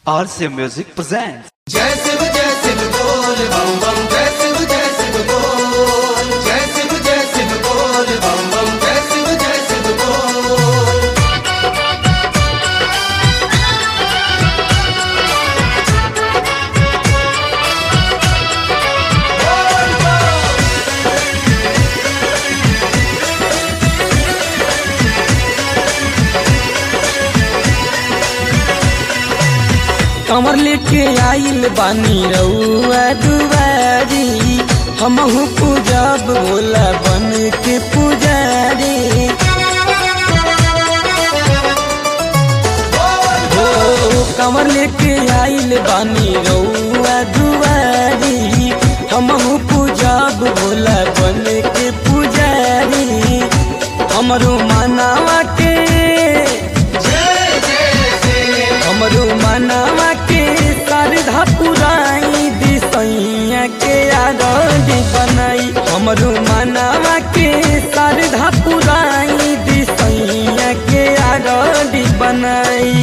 RCA Music presents. जय शिव जय शिव बोल बम बम जय शिव जय शिव बोल जय शिव जय शिव बोल बम बम जय शिव जय शिव बोल कमर लेके आइल बानी रउआ दुआरी हमहू पूजब भोला बन के पुजारी हो कमर लेके आइल बानी रउआ दुआरी हमहू पूजब भोला बन के पुजारी हमरो मानावा के जय जय शिव हमरो मनवा के श्रद्धा पुराई दिसैया के आरती बनाई हमरो मनवा के श्रद्धा पुराई दिसैया के आरती बनाई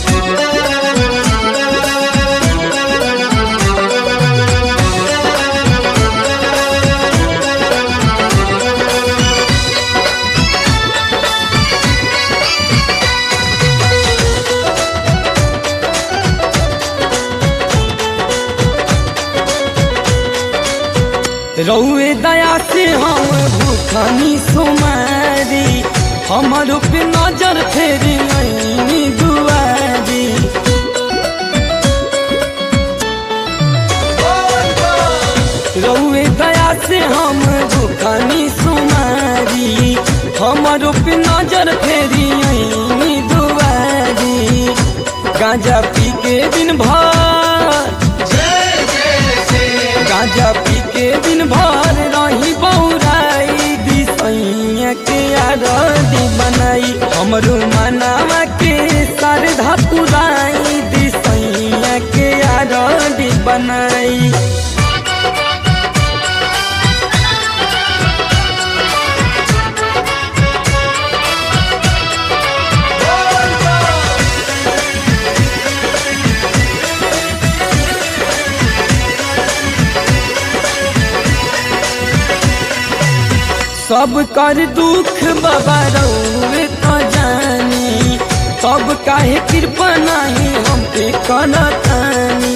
रउए दया से हम भूखनी सुमारी हमरो पे नजर फेरी आईनी दुआरी रउए दया से हम भूखनी सुमारी हमरो पे नजर फेरी आईनी दुआरी गांजा पी के दिन भर जय जय शिव गांजा पी के दिन भर रही बौराई दिसैया के आरती बनाई हमरो मनावा के श्रद्धा पुराई दिसैया के आरती बनाई सब कर दुख बाबा रउए तो जानी सब काहे कृपा नाही हम पे करतानी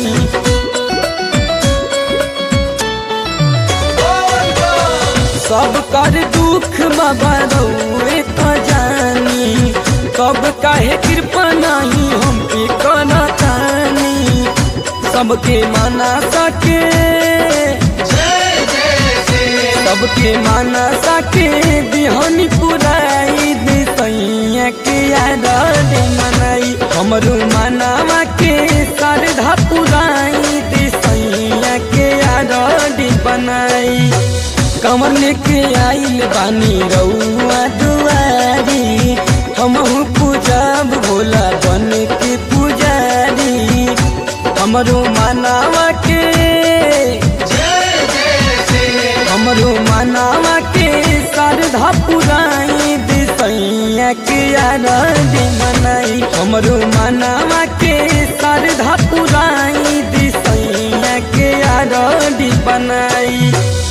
सब कर दुख बाबा रउए तो जानी सब काहे कृपा नाही हम पे करतानी सबके मना सके जय जय शिव सबके मानसा के बिहनी पुराई दिसैया के आरती मनाई हमरो मानवा के श्रद्धा पुराई दिसैया के आरती बनाई कमर लेके आइल बानी रउआ दुआरी हमहू पूजब भोला बन के पुजारी हमरो मानवा के जय जय शिव हमरो मनावा के श्रद्धा पुराई दिसैया के आरती मनाई हमरो मनावा के श्रद्धा पुराई दिसैया के आरती बनाई